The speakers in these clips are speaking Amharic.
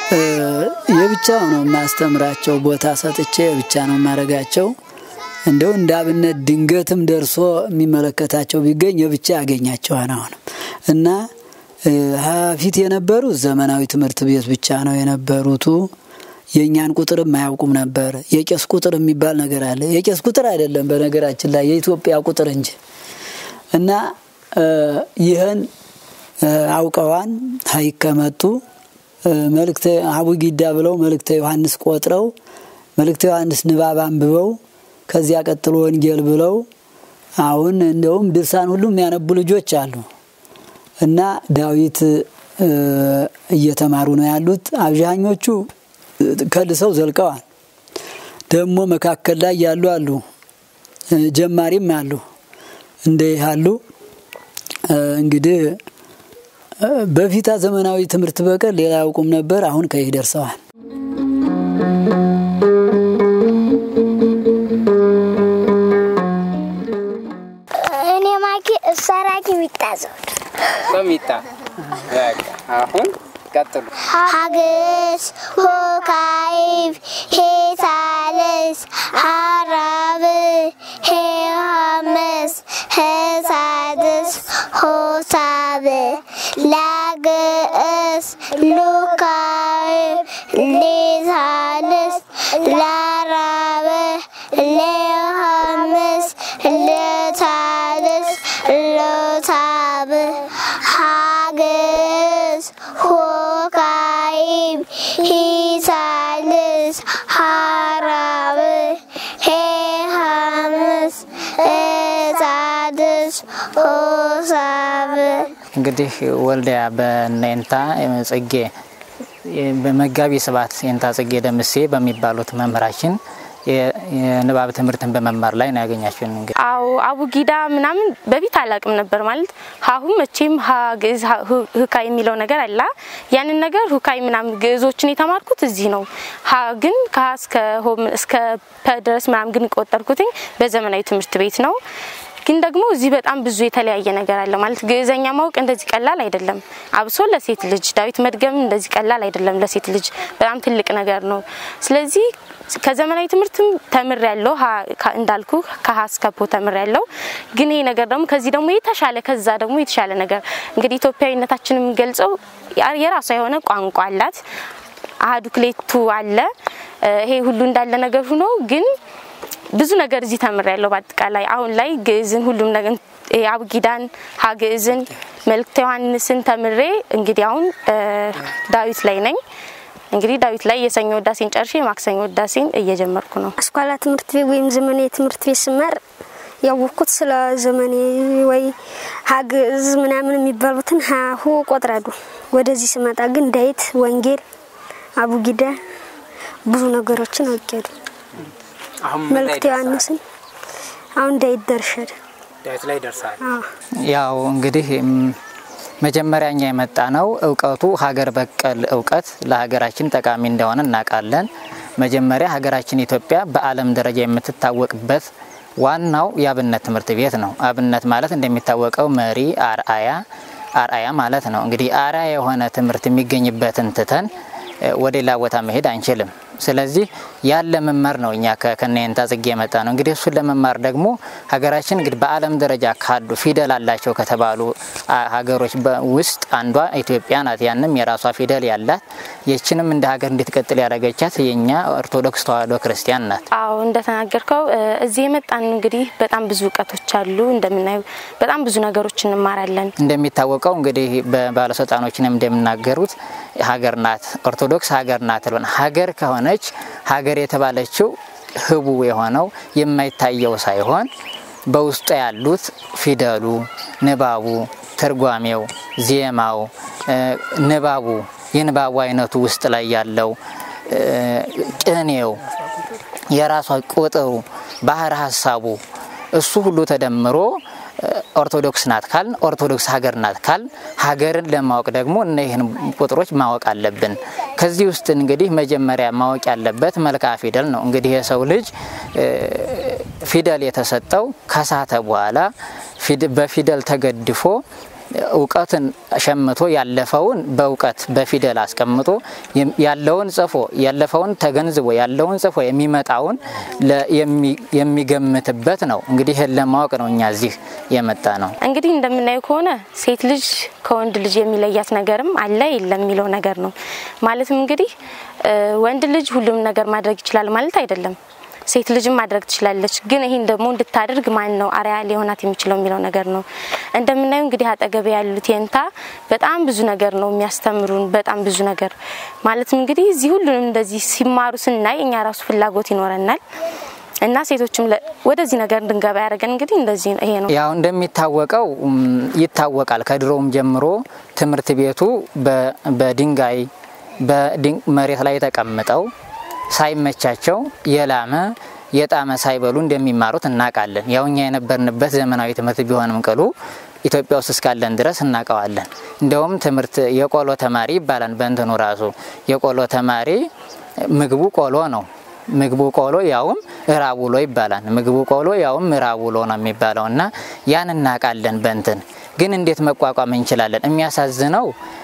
የብቻ ነው የማስተምራቸው። ቦታ ሰጥቼ የብቻ ነው የማረጋቸው። እንደው እንደ አብነት ድንገትም ደርሶ የሚመለከታቸው ቢገኝ የብቻ ያገኛቸዋል። አሁንም እና ፊት የነበሩት ዘመናዊ ትምህርት ቤት ብቻ ነው የነበሩቱ። የእኛን ቁጥርም አያውቁም ነበር። የቄስ ቁጥር የሚባል ነገር አለ። የቄስ ቁጥር አይደለም በነገራችን ላይ የኢትዮጵያ ቁጥር እንጂ እና ይህን አውቀዋን ሀይቅ ከመጡ መልእክተ አቡጊዳ ብለው መልእክተ ዮሐንስ ቆጥረው መልእክተ ዮሐንስ ንባብ አንብበው ከዚያ ቀጥሎ ወንጌል ብለው አሁን እንደውም ድርሳን ሁሉ የሚያነቡ ልጆች አሉ እና ዳዊት እየተማሩ ነው ያሉት። አብዛኞቹ ከልሰው ዘልቀዋል። ደግሞ መካከል ላይ ያሉ አሉ፣ ጀማሪም አሉ። እንደ ያሉ እንግዲህ በፊታ ዘመናዊ ትምህርት በቀር ሌላ ያውቁም ነበር። አሁን ከይህ ደርሰዋል። እኔ ማኪ እሰራኪ ሚጣ ዘውድ በሚጣ አሁን ቀጥሉ። ሀግስ ሆካይብ ሄሳልስ ሀራብ ሄሃምስ ሄሳድስ ሆሳብ ላግእስ ሉካይብ ሌሳልስ ላራብ ሌሃምስ ለሳልስ ሎሳብ ሀግስ ሆካይብ ሂሳልስ ሀራብ ሄሃምስ እሳድስ ሆሳብ እንግዲህ ወልዲያ በነንታ ጽጌ በመጋቢ ስብሐት የንታ ጽጌ ደምሴ በሚባሉት መምህራችን የንባብ ትምህርትን በመማር ላይ ነው ያገኛችሁን። እንግዲህ አዎ አቡጊዳ ምናምን በፊት አላቅም ነበር ማለት ሀሁ መቼም ሀ ግዕዝ ሁካ የሚለው ነገር አላ ያንን ነገር ሁካይ ምናምን ግዕዞችን የተማርኩት እዚህ ነው። ሀ ግን ከሀ እስከ ሆ እስከ ፐ ድረስ ምናምን ግን ቆጠርኩትኝ በዘመናዊ ትምህርት ቤት ነው። ግን ደግሞ እዚህ በጣም ብዙ የተለያየ ነገር አለ ማለት ግዕዘኛ ማወቅ እንደዚህ ቀላል አይደለም። አብሶ ለሴት ልጅ ዳዊት መድገም እንደዚህ ቀላል አይደለም። ለሴት ልጅ በጣም ትልቅ ነገር ነው። ስለዚህ ከዘመናዊ ትምህርትም ተምር ያለው እንዳልኩ ከሀ እስከ ፖ ተምር ያለው ግን ይሄ ነገር ደግሞ ከዚህ ደግሞ የተሻለ ከዛ ደግሞ የተሻለ ነገር እንግዲህ ኢትዮጵያዊነታችን የሚገልጸው የራሷ የሆነ ቋንቋ አላት። አሀዱ ክሌቱ አለ። ይሄ ሁሉ እንዳለ ነገር ሆኖ ግን ብዙ ነገር እዚህ ተምር ያለው በአጠቃላይ አሁን ላይ ግዕዝን ሁሉም ነገር አብጊዳን ሀግዕዝን መልእክተ ዮሐንስን ተምሬ እንግዲህ አሁን ዳዊት ላይ ነኝ። እንግዲህ ዳዊት ላይ የሰኞ ወዳሴን ጨርሼ የማክሰኞ ወዳሴን እየጀመርኩ ነው። አስኳላ ትምህርት ቤት ወይም ዘመናዊ ትምህርት ቤት ስማር ያወቅኩት ስለ ዘመኔ ወይ ሀግዕዝ ምናምን የሚባሉትን ሀሁ ቆጥራሉ። ወደዚህ ስመጣ ግን ዳዊት፣ ወንጌል፣ አቡጊዳ ብዙ ነገሮችን አውቄያለሁ። መልእክተ ዮሐንስን አሁን ዳዊት ደርሻለሁ። ዳዊት ላይ ደርሳል። ያው እንግዲህ መጀመሪያ እኛ የመጣ ነው እውቀቱ ሀገር በቀል እውቀት ለሀገራችን ጠቃሚ እንደሆነ እናውቃለን። መጀመሪያ ሀገራችን ኢትዮጵያ በዓለም ደረጃ የምትታወቅበት ዋናው የአብነት ትምህርት ቤት ነው። አብነት ማለት እንደሚታወቀው መሪ፣ አርአያ አርአያ ማለት ነው። እንግዲህ አርአያ የሆነ ትምህርት የሚገኝበትን ትተን ወደ ሌላ ቦታ መሄድ አንችልም። ስለዚህ ያን ለመማር ነው እኛ ከነየንታ ጽጌ የመጣ ነው። እንግዲህ እሱን ለመማር ደግሞ ሀገራችን እንግዲህ በዓለም ደረጃ ካሉ ፊደል አላቸው ከተባሉ ሀገሮች ውስጥ አንዷ ኢትዮጵያ ናት። ያንም የራሷ ፊደል ያላት ይችንም እንደ ሀገር እንድትቀጥል ያደረገቻት የእኛ ኦርቶዶክስ ተዋሕዶ ክርስቲያን ናት። አዎ እንደተናገርከው እዚህ የመጣን እንግዲህ በጣም ብዙ እውቀቶች አሉ። እንደምናየው በጣም ብዙ ነገሮች እንማራለን። እንደሚታወቀው እንግዲህ በባለስልጣኖችንም እንደሚናገሩት ሀገር ናት ኦርቶዶክስ ሀገር ናት ብለን ሀገር ከሆነች ሀገር የተባለችው ህቡ የሆነው የማይታየው ሳይሆን በውስጡ ያሉት ፊደሉ፣ ንባቡ፣ ትርጓሜው፣ ዜማው፣ ንባቡ የንባቡ አይነቱ ውስጥ ላይ ያለው ቅኔው፣ የራሷ ቁጥሩ፣ ባህር ሀሳቡ እሱ ሁሉ ተደምሮ ኦርቶዶክስ ናት ካልን ኦርቶዶክስ ሀገር ናት ካል ሀገርን ለማወቅ ደግሞ እነዚህን ቁጥሮች ማወቅ አለብን። ከዚህ ውስጥ እንግዲህ መጀመሪያ ማወቅ ያለበት መልክዓ ፊደል ነው። እንግዲህ የሰው ልጅ ፊደል የተሰጠው ከሳተ በኋላ በፊደል ተገድፎ እውቀትን ሸምቶ ያለፈውን በእውቀት በፊደል አስቀምጦ ያለውን ጽፎ ያለፈውን ተገንዝቦ ያለውን ጽፎ የሚመጣውን የሚገምትበት ነው። እንግዲህ ይህን ለማወቅ ነው እኛ እዚህ የመጣ ነው። እንግዲህ እንደምናየው ከሆነ ሴት ልጅ ከወንድ ልጅ የሚለያት ነገርም አለ የለም የሚለው ነገር ነው። ማለትም እንግዲህ ወንድ ልጅ ሁሉም ነገር ማድረግ ይችላል ማለት አይደለም። ሴት ልጅም ማድረግ ትችላለች። ግን ይህን ደግሞ እንድታደርግ ማን ነው አርአያ ሊሆናት የሚችለው የሚለው ነገር ነው። እንደምናየው እንግዲህ አጠገብ ያሉት የንታ በጣም ብዙ ነገር ነው የሚያስተምሩን፣ በጣም ብዙ ነገር ማለትም እንግዲህ እዚህ ሁሉንም እንደዚህ ሲማሩ ስናይ እኛ ራሱ ፍላጎት ይኖረናል እና ሴቶችም ወደዚህ ነገር እንድንገባ ያደረገን እንግዲህ እንደዚህ ይሄ ነው። ያው እንደሚታወቀው ይታወቃል ከድሮውም ጀምሮ ትምህርት ቤቱ በድንጋይ መሬት ላይ ተቀምጠው ሳይመቻቸው የላመ የጣመ ሳይበሉ እንደሚማሩት እናውቃለን። ያው እኛ የነበርንበት ዘመናዊ ትምህርት ቢሆንም ቅሉ ኢትዮጵያ ውስጥ እስካለን ድረስ እናውቀዋለን። እንደውም ትምህርት የቆሎ ተማሪ ይባላል። በእንትኑ ራሱ የቆሎ ተማሪ ምግቡ ቆሎ ነው። ምግቡ ቆሎ ያውም እራብ ውሎ ይባላል። ምግቡ ቆሎ ያውም እራብ ውሎ ነው የሚባለው እና ያን እናውቃለን። በእንትን ግን እንዴት መቋቋም እንችላለን? የሚያሳዝነው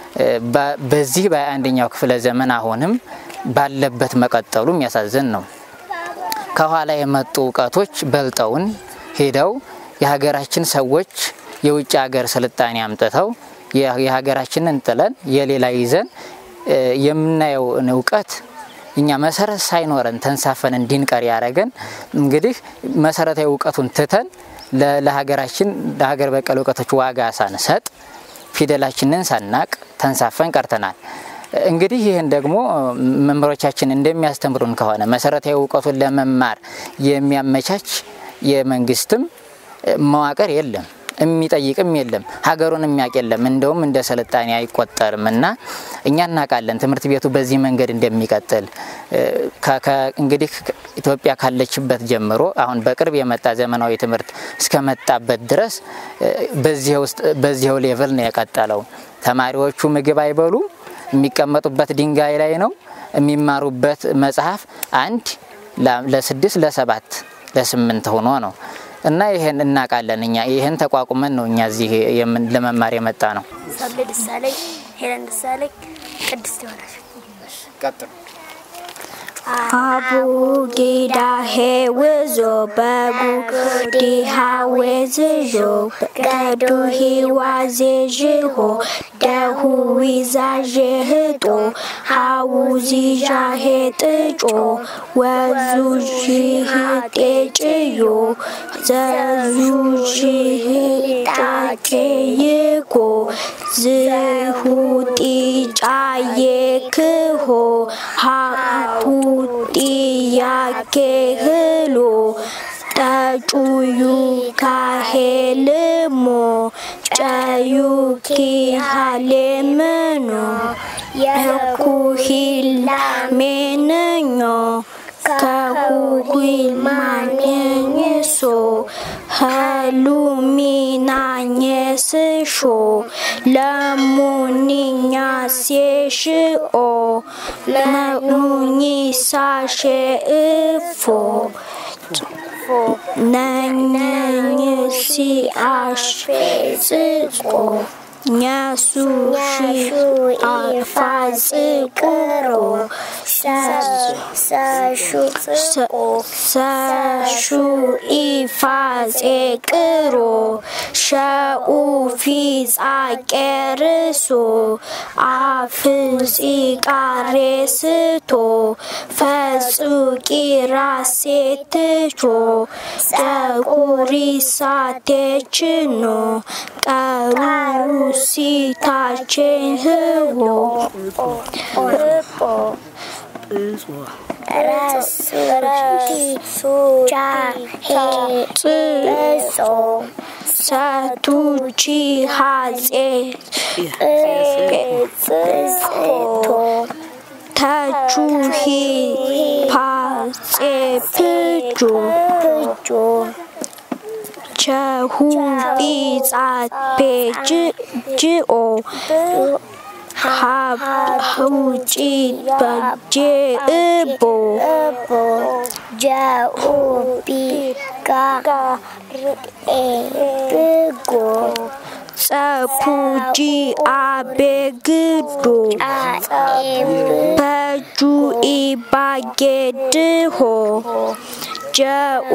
በዚህ በአንደኛው ክፍለ ዘመን አሁንም ባለበት መቀጠሉ የሚያሳዝን ነው። ከኋላ የመጡ እውቀቶች በልጠውን ሄደው የሀገራችን ሰዎች የውጭ ሀገር ስልጣኔ አምጥተው የሀገራችንን ጥለን የሌላ ይዘን የምናየውን እውቀት እኛ መሰረት ሳይኖረን ተንሳፈን እንዲንቀር ያደረገን እንግዲህ መሰረታዊ እውቀቱን ትተን ለሀገራችን ለሀገር በቀል እውቀቶች ዋጋ ሳንሰጥ ፊደላችንን ሳናቅ ተንሳፈን ቀርተናል። እንግዲህ ይህን ደግሞ መምህሮቻችን እንደሚያስተምሩን ከሆነ መሰረታዊ እውቀቱን ለመማር የሚያመቻች የመንግስትም መዋቅር የለም፣ የሚጠይቅም የለም፣ ሀገሩን የሚያውቅ የለም። እንደውም እንደ ስልጣኔ አይቆጠርም እና እኛ እናውቃለን ትምህርት ቤቱ በዚህ መንገድ እንደሚቀጥል እንግዲህ ኢትዮጵያ ካለችበት ጀምሮ አሁን በቅርብ የመጣ ዘመናዊ ትምህርት እስከመጣበት ድረስ በዚህው ሌቭል ነው የቀጠለው። ተማሪዎቹ ምግብ አይበሉም። የሚቀመጡበት ድንጋይ ላይ ነው። የሚማሩበት መጽሐፍ አንድ ለስድስት ለሰባት ለስምንት ሆኖ ነው እና ይህን እናውቃለን። እኛ ይህን ተቋቁመን ነው እኛ እዚህ ለመማር የመጣ ነው። ሰብለ ደሳለኝ፣ ሄለን ደሳለኝ፣ ቅድስት ይሆናል። ቀጥሉ። አቡ ጊዳ ሄውዞ በጉ ዲሃ ዌዝዦ ገዱ ሂዋዜ ዥሆ ደሁ ዊዛዤ ህጦ ሃው ዚዣ ሄጥጮ ወዙ ዥህ ጤጭዮ ዘዙ ዥህ ጣቄ ይኮ ዝሁ ጢጫዬ ክሆ ሃቱ ጥያቄ ህሎ ጠጩዩ ካሄልሞ ጨዩ ኪሃሌምኖ የኩሂላ ሜነኞ ከሁሂልማኔኝሶ ሀሉሚናኘስሾ ለሙኒኛሴሽኦ ለሙኒሳሼ እፎ ነኝኝሲ አሽጽቆ ኛሱሺ አፋጽቅሮ ሰሹ ኢፋጼቅሮ ሸኡ ፊጻቄርሶ አፍጺቃሬስቶ ፈጹቂ ራሴትቾ ጸቁሪሳቴችኖ ቀሩሲታቼን ህዎ ሰቱቺ ሀጼ ተቹሂ ፓጼ ፍጆ ቸሁ ጲጻፔ ጅኦ ሀውጪ በጄ እቦ ጀኡ ቢጋ ብጎ ጸፑጂ አቤግዶ በጁ ኢባጌድሆ ጀኡ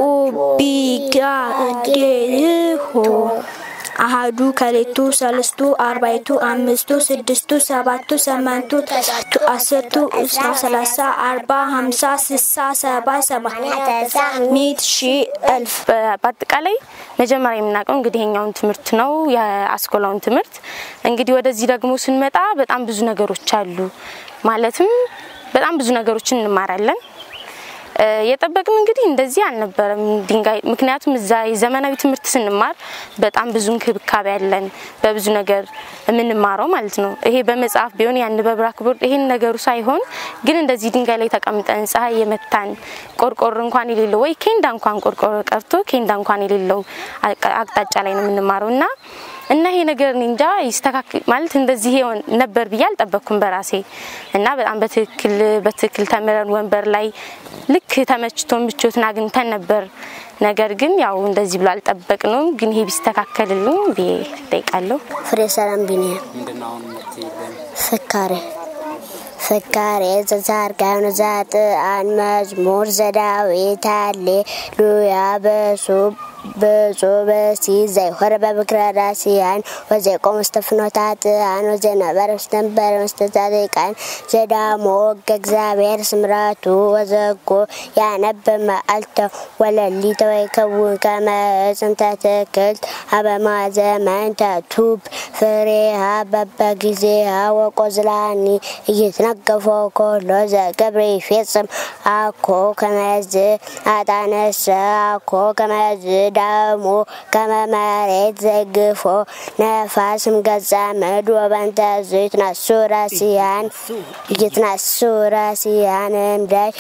ቢጋዴሆ አሃዱ ከሌቱ ሰለስቱ አርባይቱ አምስቱ ስድስቱ ሰባቱ ሰመንቱ ተሳቱ አስርቱ እስራ ሰላሳ አርባ ሀምሳ ስሳ ሰባ ሰባ ሚት ሺ እልፍ በአጠቃላይ መጀመሪያ የምናውቀው እንግዲህ ይሄኛውን ትምህርት ነው የአስኮላውን ትምህርት። እንግዲህ ወደዚህ ደግሞ ስንመጣ በጣም ብዙ ነገሮች አሉ። ማለትም በጣም ብዙ ነገሮችን እንማራለን። የጠበቅን እንግዲህ እንደዚህ አልነበረም ድንጋይ። ምክንያቱም እዛ የዘመናዊ ትምህርት ስንማር በጣም ብዙ እንክብካቤ ያለን በብዙ ነገር የምንማረው ማለት ነው። ይሄ በመጽሐፍ ቢሆን ያን በብላክቦርድ ይሄን ነገሩ ሳይሆን ግን እንደዚህ ድንጋይ ላይ ተቀምጠን ፀሐይ የመታን ቆርቆሮ እንኳን የሌለው ወይ ኬንዳ እንኳን ቆርቆሮ ቀርቶ ኬንዳ እንኳን የሌለው አቅጣጫ ላይ ነው የምንማረው እና እና ይሄ ነገር እኔ እንጃ ይስተካከል ማለት እንደዚህ ይሆን ነበር ብዬ አልጠበቅኩም በራሴ እና በጣም በትክክል በትክክል ተምረን ወንበር ላይ ልክ ተመችቶን ምቾትን አግኝተን ነበር። ነገር ግን ያው እንደዚህ ብሎ አልጠበቅነውም። ግን ይሄ ቢስተካከልልኝ ብዬ እጠይቃለሁ። ፍሬ ሰላም ቢኒያም ፍካሬ ፍካሬ ዘዛርጋኑ ዛጥአን መዝሙር ዘዳዊት ሃሌሉያ በሱ ብፁዕ በሲ ዘይኮረ በምክረ ራሲያን ወዘይቆም ውስተ ፍኖታትአን ወዘይነበረ ውስተ መንበረ ውስተ ጻድቃን ዘዳሞ ወገ እግዚአብሔር ስምራቱ ወዘጎ ያነብ መዓልተ ወለሊተ ወይከውን ከመ ዕፅ እንተ ትክልት አበማ ዘመን ተቱብ ፍሬሃ በበጊዜሃ ወቆዝላኒ እይትነገፎ ኮሎ ዘገብረ ይፌጽም አኮ ከመዝ አጣነሰ አኮ ከመዝ ዳሞ ከመ መሬት ዘይግፎ ነፋስም ገጸ ምድ ወበንተ ዝ ይትነሱ ራሲያን ይትነሱ ራሲያን እምዳይ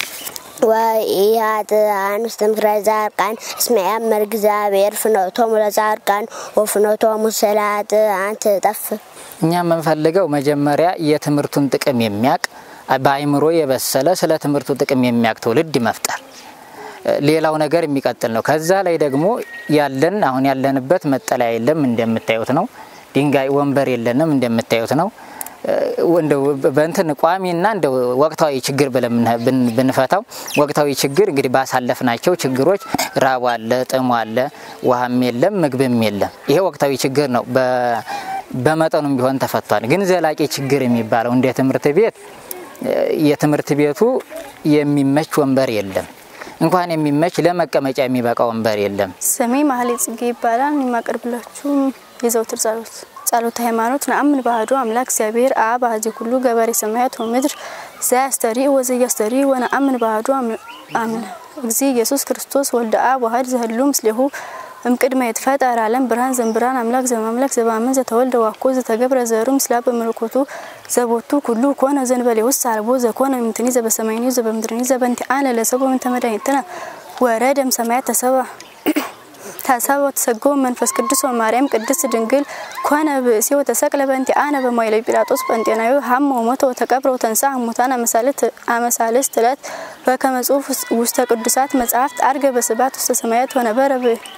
ወኢሃጥአን ውስተ ምክረ ጻድቃን እስመ ያእምር እግዚአብሔር ፍኖቶሙ ለጻድቃን ወፍኖቶሙ ለኃጥአን ትጠፍእ። እኛ የምንፈልገው መጀመሪያ የትምህርቱን ጥቅም የሚያቅ በአይምሮ የበሰለ ስለ ትምህርቱ ጥቅም የሚያቅ ትውልድ መፍጠር ሌላው ነገር የሚቀጥል ነው። ከዛ ላይ ደግሞ ያለን አሁን ያለንበት መጠለያ የለም እንደምታዩት ነው። ድንጋይ ወንበር የለንም እንደምታዩት ነው። እንደው በእንትን ቋሚና እንደ ወቅታዊ ችግር ብለን ብንፈታው ወቅታዊ ችግር እንግዲህ ባሳለፍናቸው ችግሮች ራቡ አለ፣ ጥሙ አለ፣ ውሃም የለም፣ ምግብም የለም። ይሄ ወቅታዊ ችግር ነው። በመጠኑም ቢሆን ተፈቷል። ግን ዘላቂ ችግር የሚባለው እንደ ትምህርት ቤት የትምህርት ቤቱ የሚመች ወንበር የለም። እንኳን የሚመች ለመቀመጫ የሚበቃ ወንበር የለም። ስሜ ማህሌ ጽጌ ይባላል። የማቀርብላችሁ የዘውትር ጸሎት ጸሎተ ሃይማኖት ነአምን ባህዶ አምላክ እግዚአብሔር አብ አሐዜ ኩሉ ገበሬ ሰማያት ወምድር ዘያስተሪ ወዘያስተሪ ወነአምን ባህዶ አምን እግዚ ኢየሱስ ክርስቶስ ወልደ አብ ዋህድ ዘህሉ ምስሌሁ እምቅድመ ይትፈጠር ዓለም ብርሃን ዘንብርሃን አምላክ ዘማምላክ ዘባመን ዘተወልደ ዋኮ ዘተገብረ ዘሩ ምስላ በመለኮቱ ዘቦቱ ኩሉ ኮነ ዘንበሌ ውስጥ አልቦ ዘኮነ ምንትኒ ዘበሰማይኒ ዘበምድርኒ ዘበንቲአነ ለሰቦ ምንተ መድኃኒትነ ወረደም ሰማያት ተሰባ ተሰቦ ተሰጎ መንፈስ ቅዱስ ወማርያም ቅድስት ድንግል ኮነ ብእሲ ወተሰቅለ በእንቲአነ በማይለ ጲላጦስ ጴንጤናዊ ሀመ ወሞተ ወተቀብረ ወተንሥአ እሙታን አመሳልስት ዕለት በከመ ጽሑፍ ውስተ ቅዱሳት መጻሕፍት አርገ በስብሐት ውስተ ሰማያት ወነበረ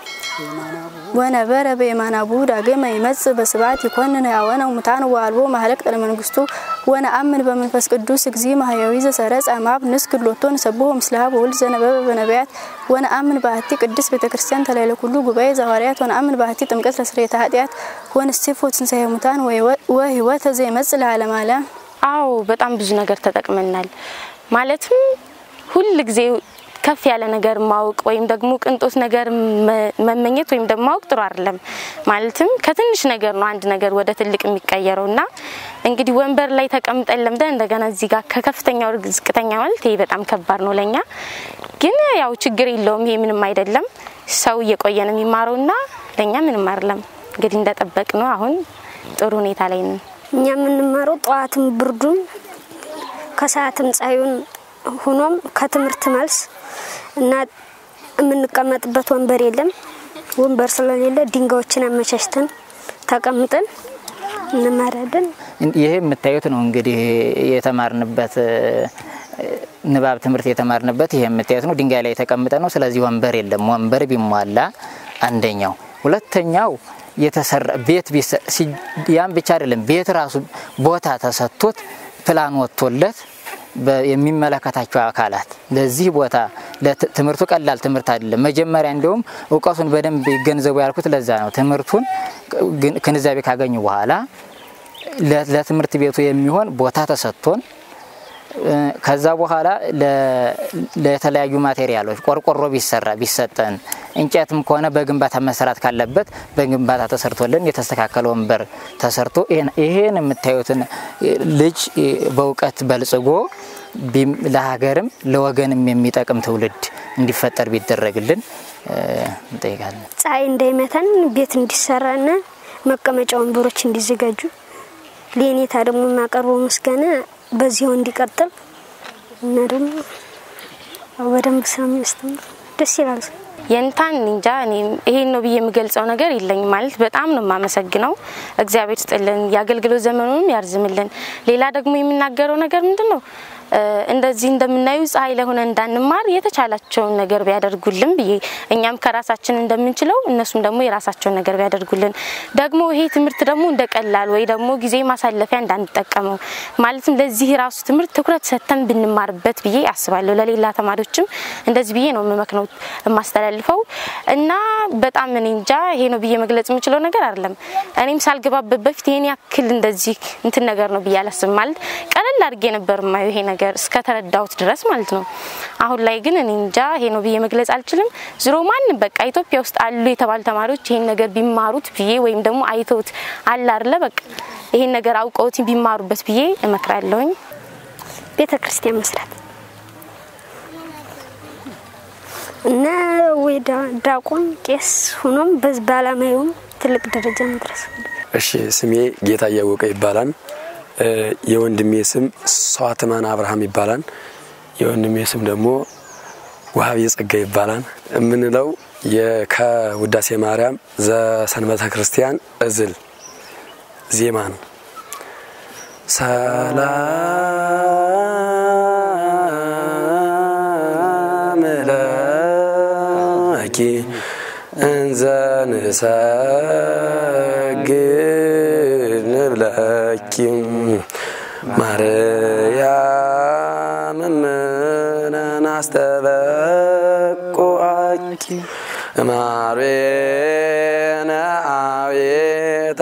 ወነበረ በየማናቡ ዳግመ ይመጽእ በስብሐት ይኮንን ሕያዋነ ሙታን ወአልቦ ማህለቅ ለመንግስቱ ወነአምን በመንፈስ ቅዱስ እግዚ ማህያዊ ዘሰረጸ እምአብ ንስግድ ሎቶ ንሰብሖ ምስለ አብ ወወልድ ዘነበበ በነቢያት ወነአምን በአሐቲ ቅድስት ቤተ ክርስቲያን ተላዕለ ኩሉ ጉባኤ ዘሐዋርያት ወነአምን በአሐቲ ጥምቀት ለስርየተ ኃጢአት ወንስቲፎ ትንሣኤ ሙታን ወሕይወተ ዘይመጽእ ለዓለመ ዓለም። አዎ በጣም ብዙ ነገር ተጠቅመናል። ማለትም ሁል ጊዜ ከፍ ያለ ነገር ማወቅ ወይም ደግሞ ቅንጦት ነገር መመኘት ወይም ደግሞ ማወቅ ጥሩ አይደለም። ማለትም ከትንሽ ነገር ነው አንድ ነገር ወደ ትልቅ የሚቀየረው እና እንግዲህ ወንበር ላይ ተቀምጠን ለምደን እንደገና እዚህ ጋር ከከፍተኛው ዝቅተኛ ማለት ይሄ በጣም ከባድ ነው ለኛ። ግን ያው ችግር የለውም ይሄ ምንም አይደለም። ሰው እየቆየ ነው የሚማረው እና ለእኛ ምንም አይደለም። እንግዲህ እንደጠበቅ ነው አሁን ጥሩ ሁኔታ ላይ ነን። እኛ የምንማረው ጠዋትም ብርዱን ከሰዓትም ፀሐዩን ሆኖም ከትምህርት መልስ እና የምንቀመጥበት ወንበር የለም። ወንበር ስለሌለ ድንጋዮችን አመቻችተን ተቀምጠን እንማራለን። ይሄ የምታዩት ነው እንግዲህ የተማርንበት ንባብ ትምህርት የተማርንበት ይሄ የምታዩት ነው። ድንጋይ ላይ የተቀምጠ ነው። ስለዚህ ወንበር የለም። ወንበር ቢሟላ አንደኛው። ሁለተኛው የተሰራ ቤት ያም ብቻ አይደለም፣ ቤት ራሱ ቦታ ተሰጥቶት ፕላን ወጥቶለት የሚመለከታቸው አካላት ለዚህ ቦታ ትምህርቱ ቀላል ትምህርት አይደለም። መጀመሪያ እንዲሁም እውቀቱን በደንብ ይገንዘቡ ያልኩት ለዛ ነው። ትምህርቱን ግንዛቤ ካገኙ በኋላ ለትምህርት ቤቱ የሚሆን ቦታ ተሰጥቶን ከዛ በኋላ ለተለያዩ ማቴሪያሎች ቆርቆሮ ቢሰራ ቢሰጠን፣ እንጨትም ከሆነ በግንባታ መሰራት ካለበት በግንባታ ተሰርቶልን የተስተካከለ ወንበር ተሰርቶ ይሄን የምታዩትን ልጅ በእውቀት በልጽጎ ለሀገርም ለወገንም የሚጠቅም ትውልድ እንዲፈጠር ቢደረግልን እንጠይቃለን። ፀሐይ እንዳይመታን ቤት እንዲሰራና መቀመጫ ወንበሮች እንዲዘጋጁ ለኔታ ደግሞ የማቀርበው ምስጋና በዚያው እንዲቀጥል እና ደግሞ በደንብ ስለሚያስተምር ደስ ይላል። የንታን እንጃ እኔም ይሄን ነው ብዬ የምገልጸው ነገር የለኝም። ማለት በጣም ነው የማመሰግነው። እግዚአብሔር ስጥልን፣ የአገልግሎት ዘመኑንም ያርዝምልን። ሌላ ደግሞ የምናገረው ነገር ምንድን ነው እንደዚህ እንደምናዩ ፀሐይ ላይ ሆነ እንዳንማር የተቻላቸውን ነገር ቢያደርጉልን ብዬ እኛም ከራሳችን እንደምንችለው እነሱም ደግሞ የራሳቸውን ነገር ቢያደርጉልን ደግሞ ይሄ ትምህርት ደግሞ እንደ ቀላል ወይ ደግሞ ጊዜ ማሳለፊያ እንዳንጠቀመው ማለትም ለዚህ ራሱ ትምህርት ትኩረት ሰጥተን ብንማርበት ብዬ አስባለሁ። ለሌላ ተማሪዎችም እንደዚህ ብዬ ነው የምመክነው የማስተላልፈው እና በጣም እኔ እንጃ ይሄ ነው ብዬ መግለጽ የምችለው ነገር አይደለም። እኔም ሳልገባበት በፊት ይሄን ያክል እንደዚህ እንትን ነገር ነው ብዬ አላስብም። ማለት ቀለል አድርጌ ነበር ማየው ይሄ ነገር እስከተረዳሁት ድረስ ማለት ነው። አሁን ላይ ግን እኔ እንጃ ይሄ ነው ብዬ መግለጽ አልችልም። ዝሮ ማንም በቃ ኢትዮጵያ ውስጥ አሉ የተባሉ ተማሪዎች ይሄን ነገር ቢማሩት ብዬ ወይም ደግሞ አይተውት አለ አይደለ በቃ ይሄን ነገር አውቀውት ቢማሩበት ብዬ እመክራለሁኝ። ቤተ ክርስቲያን መስራት እና ወይ ዳቆን ቄስ ሆኖም በዝ ባላማዩም ትልቅ ደረጃ መድረስ እሺ ስሜ ጌታ እያወቀ ይባላል። የወንድሜ ስም ሰዋትማን አብርሃም ይባላል። የወንድሜ ስም ደግሞ ውሃብ የጸጋ ይባላል። የምንለው ከውዳሴ ማርያም ዘሰንበተ ክርስቲያን እዝል ዜማ ነው። ሰላም ለኪ እንዘ ንሰግድ ንብለኪ ማርያም እምነን አስተበቁአኪ ማርዌነ አቤተ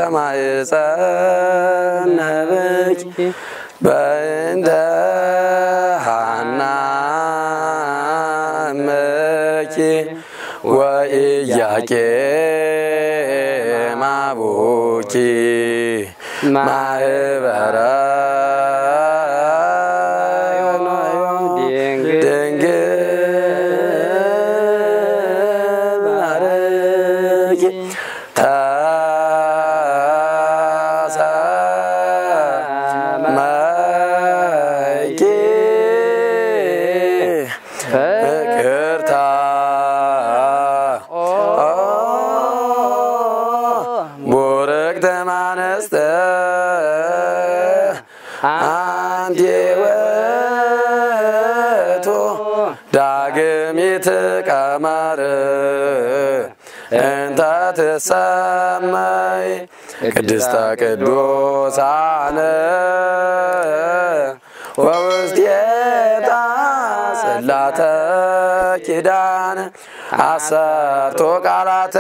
ማኅፀነ ብኪ በእንተ ሐና እምኪ ወኢያቄም አቡኪ ማህበረ ድንግል ማርኪ ተሰመኪ ፍቅርታ ቡርክተ ማነስተ አንቲ ውእቱ ዳግሚት ቀመር እንተ ትሰመይ ቅድስተ ቅዱሳን ወውስቴታ ጽላተ ኪዳን አሰርቶ ቃላት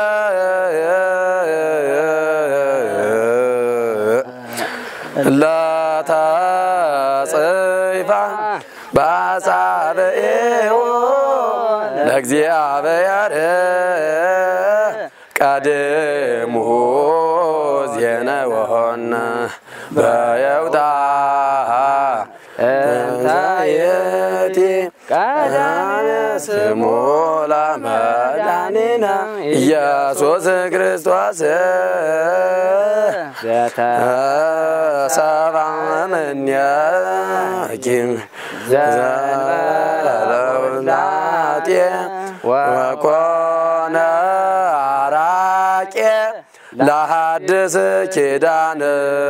ለተጽፋ በአጻብዒሁ ለእግዚአብሔር ቀድሙሁ ዜነወሆነ በየውታ እንታየቲ ቀዳሜ ስሙ ለመድኃኒነ ኢየሱስ ክርስቶስ ሰባ እምኔኪ ዘለውላጤ ወኮነ አራቄ ለሐድስ ኪዳን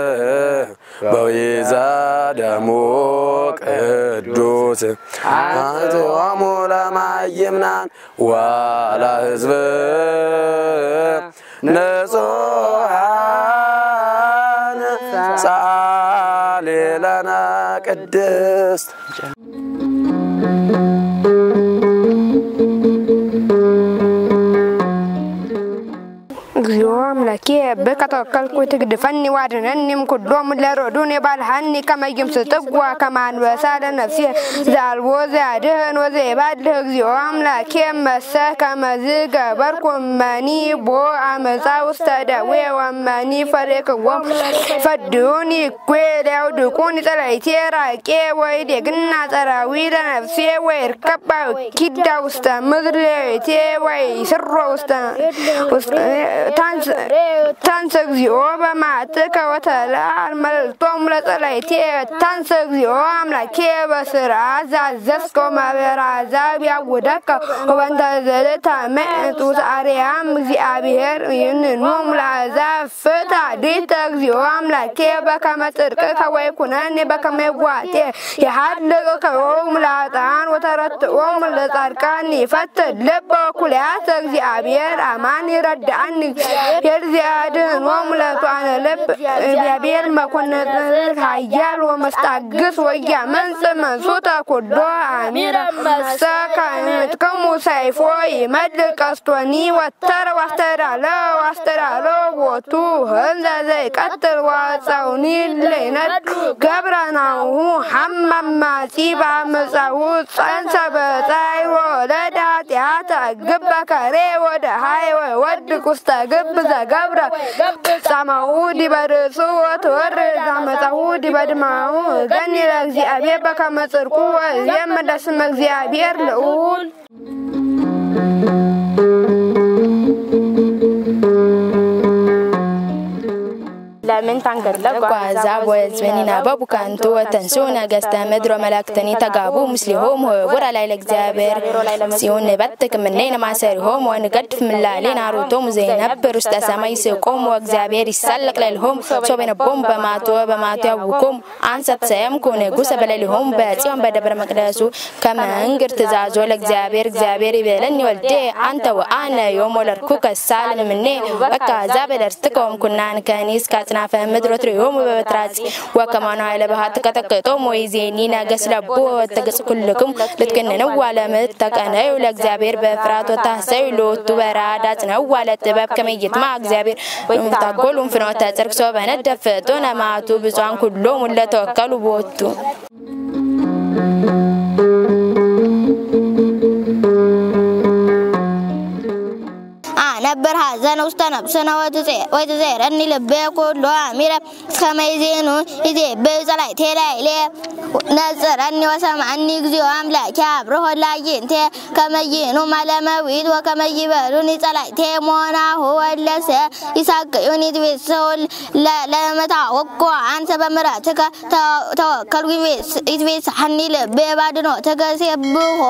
በዊዘ ደሙ ቅዱስ አቶሙ ለማይምናን ወለ ህዝብ ንጹሕ ጻሊ ለነ ቅድስት እግዚኦ አምላኬ በከ ተወከልኩ ትግድፈኒ ዋድነኒም ኩሎም ለሮዱን የባልሃኒ ከመይም ስጥጓ ከማንበሳ ለነፍሴ ዛልቦ ዘያድህን ወዘይባልህ እግዚኦ አምላኬ መሰ ከመዝ ገበርኩ መኒ ቦ አመፃ ውስተ ደዌ ወመኒ ፈሬክዎም ፈድዩኒ እኩ ሊያውድቁን ጸላይቴ ራቄ ወይ ደግና ጸራዊ ለነፍሴ ወይ ርከባ ኪዳ ውስተ ምድር ሌቴ ወይ ስሮ ውስተ ታንሰ እግዚኦ በማዕትከ ወተለዓል መልጦም ለጸላይቴ ታንሰ እግዚኦ አምላኬ በስራ ዛዘዝከ ማህበረ አሕዛብ ያውደከ ወበንተ ዘልታመጡ አርያም እግዚአብሔር ይንኖም ለአሕዛብ ፍታ ዲተ እግዚኦ አምላኬ በከመ ጽድቅከ ወይኩነኒ በከመ ይዋጤ የሃልቅ ከዮም ለኃጥኣን ወተረትኦም ለጻድቃን ይፈትሕ ልበ ኩልያተ እግዚአብሔር አማን ይረዳአኒ እግዚአብሔር ዚያድኅኖሙ ለሕጡዓነ ልብ እግዚአብሔር መኮንነ ኃያል ወመስታግስ ወያመንጽእ መንሱተ ኩሎ አሚረ ሰከምትክሙ ሰይፎ ይመልእ ቀስቶኒ ወተረ ዋስተዳለ ዋስተዳለ ቦቱ ህንዘ ዘይቀትል ዋፀውኒ ለይነድ ገብረናሁ ሐመማጺ በአመፃሁ ጸንሰ በጻይ ወለደ ኃጢአተ ግበ ከሬ ወደ ሃይ ወድቅ ውስተ ግብ ዘገብረ ጻማሁ ዲበ ርእሱ ወትወርድ አመፃሁ ዲበ ድማሁ ገኒ ለእግዚአብሔር በከመ ጽድቁ ወእዜም ለስመ እግዚአብሔር ልዑል ለምን ታንገለጉ አሕዛብ ወሕዝብን ይናበቡ ከንቱ ወተንሱ ነገሥተ ምድር ወመላእክትኒ ተጋቡ ምስሊሆም ወቡር ላይ ለእግዚአብሔር ሲሆን ንበትክ ምኔን ማሰሪሆም ወንገድፍ ምላሌን አሮቶም ዘይነብር ውስተ ሰማይ ስቆም ወእግዚአብሔር ይሳለቅ ለልሆም ሶበነቦም በማቶ በማቶ ያውቆም አንሰት ሰየምኩ ንጉሰ በሌሊሆም በጽዮን በደብረ መቅደሱ ከመንግር ትእዛዞ ለእግዚአብሔር እግዚአብሔር ይቤለኒ ወልዴ አንተ ወአነ ዮም ወለድኩ ከሳል ምኔ በካ አሕዛብ ደርስትከ ወምኩናን ከኒ እስከ አጽናፈ ምድር ወትሪሆሙ በበትራጺ ወከማኑ ኃይለ ባሃት ከጠቅጦም ወይዜኒ ነገስ ለቦ ወተገጽ ኩልክም ልትገነነው ዋለምት ተቀነዩ ለእግዚአብሔር በፍርሃት ወታሰዩ ሎቱ በራዳ ጽነው ዋለ ጥበብ ከመይትማ እግዚአብሔር ታጎሉም ፍኖተ ጽድቅ ሶ በነደፍቶ ነማቱ ብፁዓን ኩሎም ለተወከሉ ቦቱ ነበር ሐዘን ውስተ ነፍስነ ወትዜረኒ ልቤ ኩሎ አሚረ ከመይዜኑ ይዜብእ ጸላእቴ ላዕሌ ነጽረኒ ወሰምዐኒ እግዚኦ አምላኬ አብርሆ ላይንቴ ከመይኑ ማለመዊት ወከመይበሉኒ ጸላእቴ ሞናሁ ወለሰ ይሳቅዩኒ ትቤሰው ለመታወቆ አንተ በምሕረትከ ተወከልኩ ይትቤስሐኒ ልቤ ባድኖትከ ሴብሖ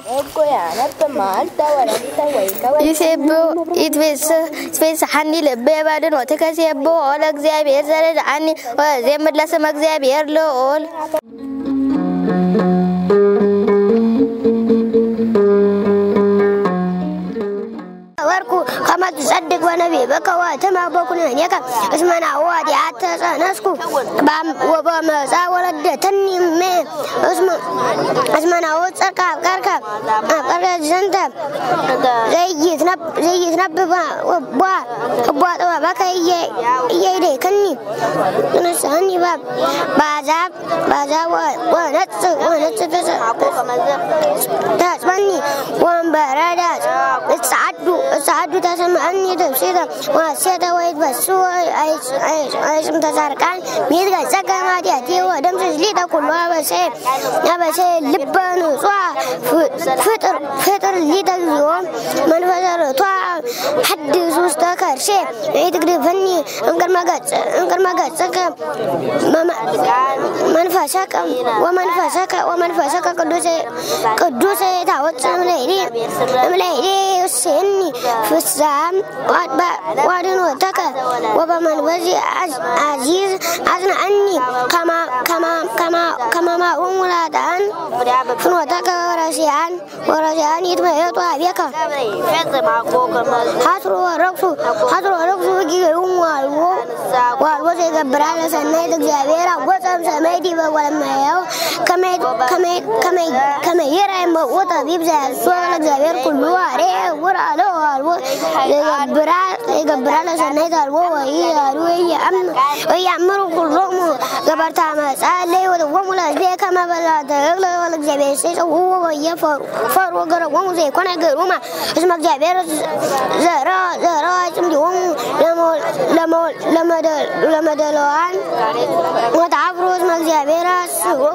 ይሴብሖ ይትቤስሐኒ ልቤ ባድኖትከ ሴብሖ ለእግዚአብሔር ዘረድዓኒ ወዘምር ለስመ እግዚአብሔር ልዑል ወርኩ ከመ ትጸድቅ በነቢብከ ወትምህ በኵነኔከ እስመ ናሁ ኃጢአት ተፀነስኩ ወበመፃ ወለደተኒ እሜ እስመ ናሁ ጽድቀ አፍቀርከ አፍቀርከ ዘንተ ዘይትነብብ እቧ ጥበበከ እየይደክኒ ንስሐኒ በአሕዛብ ወነጽእ ወነጽእ ተጽመኒ ወንበረዳ እጸዓዱ እጸዓዱ ተሰምዐኒ ትፍሲተ ወሐሴተ ወይትበሱ አይጽም ተጻድቃን ሚትገጸከ ማዲያቴ ወደምስስ ሊተ ኩሉ አበሴ አበሴ ልበ ንጹሐ ፍጥር ሊተ እግዚኦ መንፈሰ ርቱዐ ሐድስ ውስተ ከርሴ ኢትግድፈኒ እምቅድመ ገጽከ መንፈሰከ ወመንፈሰከ ወመንፈሰከ ቅዱስ ታወፅእ እምለይዴ ይውስኒ ፍስሐም ዋድኖተከ ወበመንፈስ አዚዝ አጽንዐኒ ከመ ማኡም ላጣን ፍኖተከ ወረሲያን ወረሲያን ይትመየጡ አቤከ ሀስሮ ወረቅሱ ሀስሮ ወረቅሱ ጊዜውም ዋልቦ ዋልቦ ዘይገብራ ለሰናይት እግዚአብሔር አወፀም ሰማይ ዲበ ወለማያው ከመይራ ይመቁ ጠቢብ ዘያሶ ለእግዚአብሔር ኩሉ አሬ ውር አለ ዋልቦ ዘይገብራ ለሰናይት አልቦ ወይ ያሉ ወያምሩ ኩሎሙ ገበርታ መጻ ለይ ወደወሙ ለህዝቤ ከመበላ ተግለ ለእግዚአብሔር ሲጽው ወየፈሩ ፈሩ ገረወሙ ዘይኮነ ገሩማ እስመ እግዚአብሔር ዘራ ዘራ ጽምዲሆሙ ለመደለዋን ወተአፍሮ እስመ እግዚአብሔር አስሮሙ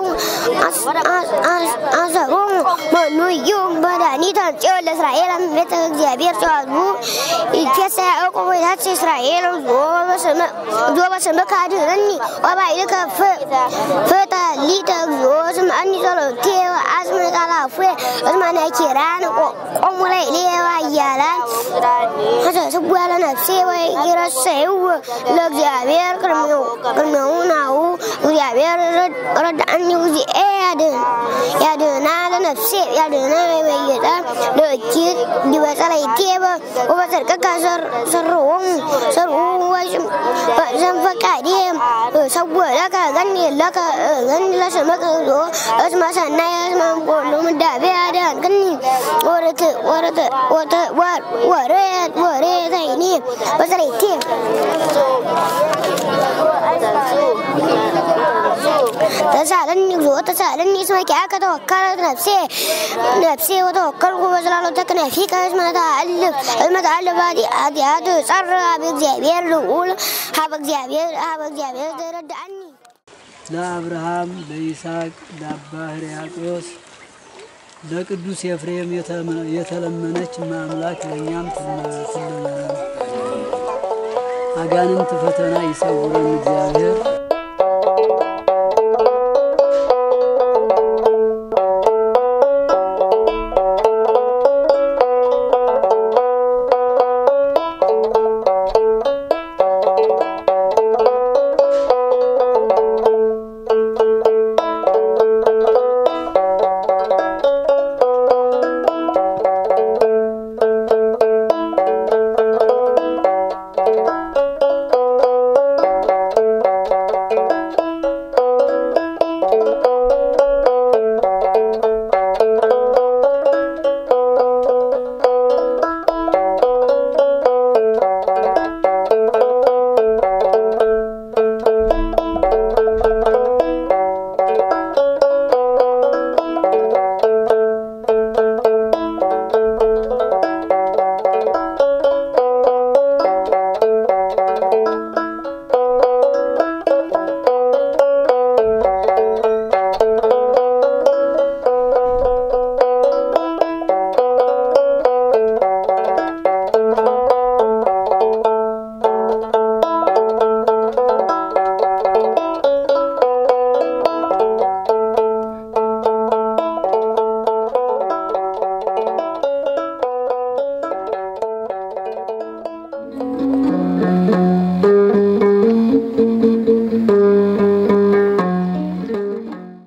አሰሮሙ መኑ እዩ መድኃኒተ ጽዮን ለእስራኤል ቤተ እግዚአብሔር ጽዋዝቡ ይትፌሳ ያዕቆብ ወይታት እስራኤል እግዚኦ በስምከ አድኅነኒ ወባይልከ ፍጠሊተ እግዚኦ ስምዐኒ ጸሎቴ ወአጽም ቃላፉየ እስመ ነኪራን ቆሙ ላዕሌየ ኃያላን ሐሰስዋ ለነፍሴ ወይረሰይዎ ለእግዚአብሔር ቅድሜው ናሁ እግዚአብሔር ረዳእኒ እግዚኤ ያድህና ለነፍሴ ያድህና ወይመይጣ ለእኪት ዲበጸለይቴ ወበጽድቅከ ሰርዎሙ ሰርዎሙ ዘንፈቃዴ ሰዎ ለከ ገኒ ለከ ገኒ ለስምከ እግዚኦ እስመ ሰናይ እስመ እምኩሉ ምዳቤ አድኃንክኒ ወርት ወርት ወሬት ወሬተይኒ በጸለይቴ ተሳለኒ እግዚኦ ተሳለኒ እስመ ኪያከ ተወከለት ነፍሴ ነፍሴ ወተወከልኩ በጽላሎተ ክነፊከ እስመ ተአልፍ እስመ ተአልፍ ኃጢአት ጸር ሀበ እግዚአብሔር ልዑል ሀበ እግዚአብሔር ሀበ እግዚአብሔር ተረዳእኒ ለአብርሃም ለይስሐቅ ለአባ ሕርያቆስ ለቅዱስ ኤፍሬም የተለመነች ማምላክ ለእኛም ትለመነን። አጋንንት ፈተና ይሰውረን እግዚአብሔር።